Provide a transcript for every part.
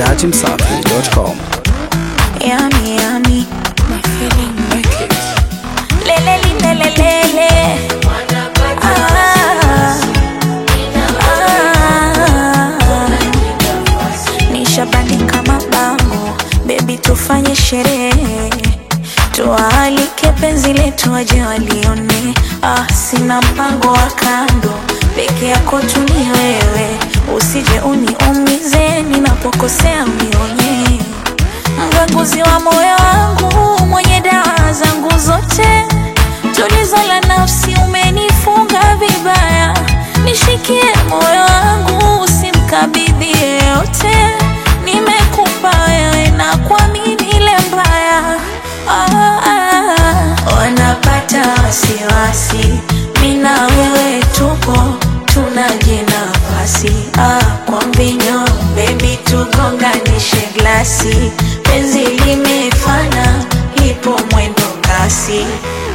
dachimsafi.com. Yummy, yummy. My feeling wicked. Lele, lele, lele. Ah, ah. Nishabandika mabango, baby, tufanye sherehe, tuwaalike penzi letu waje walione. Ah, sina mpango wa kando, peke yako tu ni wewe, usije uniumize ninapokosea, unionye mganguzi wa moyo wangu, mwenye dawa zangu zote, tulizo la nafsi, umenifunga vibaya, nishikie moyo wangu, usimkabidhi yeyote, nimekupa wewe na kuamini ile mbaya ah, ah, wanapata wasiwasi, mina wewe tupo tunaje nafasi ah, kwa mbinyo bebi, tugonganishe glasi, penzi limefana, lipo mwendo kasi.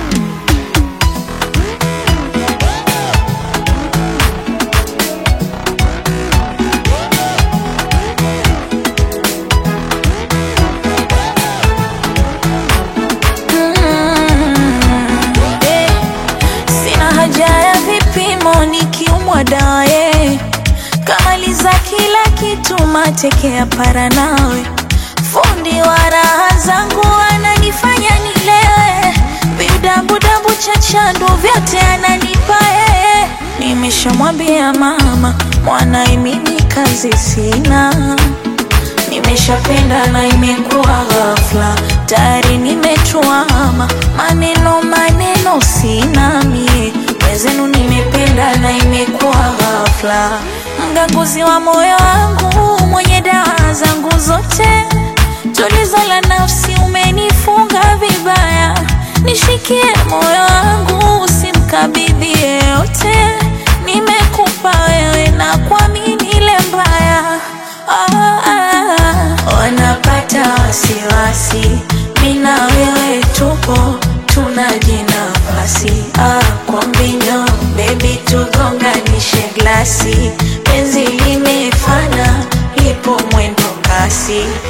Mm, eh, Sina haja ya vipimo nikiumwa daye, kamaliza kila kitu, mateke ya para nawe, fundi wa raha zangu ananifanya nilewe, vidabudabu cha chandu vyote ananipa yeye. Nimeshamwambia mama mwanae, mimi kazi sina Nimeshapenda na imekuwa ghafla, tayari nimetuama, maneno maneno sina mie, wezenu nimependa na imekuwa ghafla, mganguzi wa moyo wangu, mwenye dawa zangu zote, tulizo la nafsi, umenifunga vibaya, nishikie moyo wangu, usimkabidhi yeyote, nimekupa wewe na kuamini ile mbaya ah, ah, wanapata wasiwasi, mina wewe tupo tunaje nafasi ah, kwa mbinyo bebi, tugonganishe glasi, penzi limefana, lipo mwendo kasi.